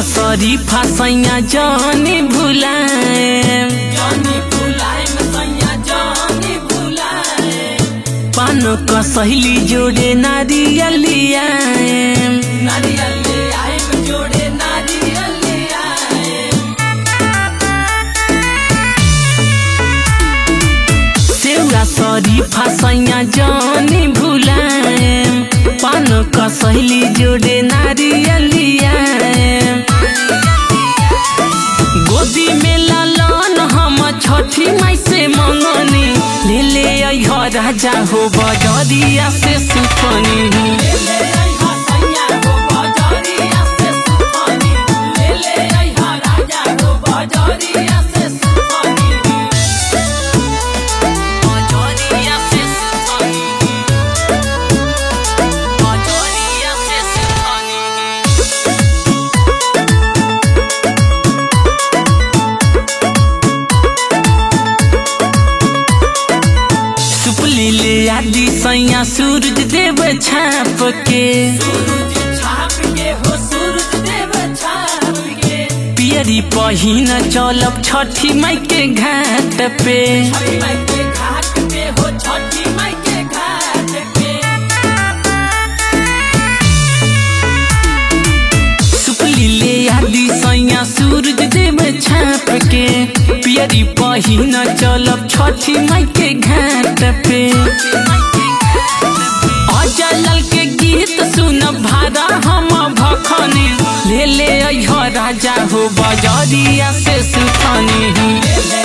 शरीफा सैया जानी भुलाए पान कसैली जोड़े नारियल नारियल जोड़े नारियल सेउरा शरीफा सैया जानी भुलाए पान कसैली जोड़े नारियल गोदी में लालन हम छठी माई से मंगनी ले ले अइह राजा हो बजरिया से सुपनी बजरिया से सुपनी बजरिया से सुपनी सुपली ले आदि सैया सूरज देव छाप के पियरी पहिन चलब छठी माई के घाट पे सुपली ले आदि सैया सूरज देव छाप के पियरी पहिन चलब छठी माई के घाट पे अजलल के गीत सुन भारा हम भखनी ले ले अइह राजा हो बजरिया से सुथनी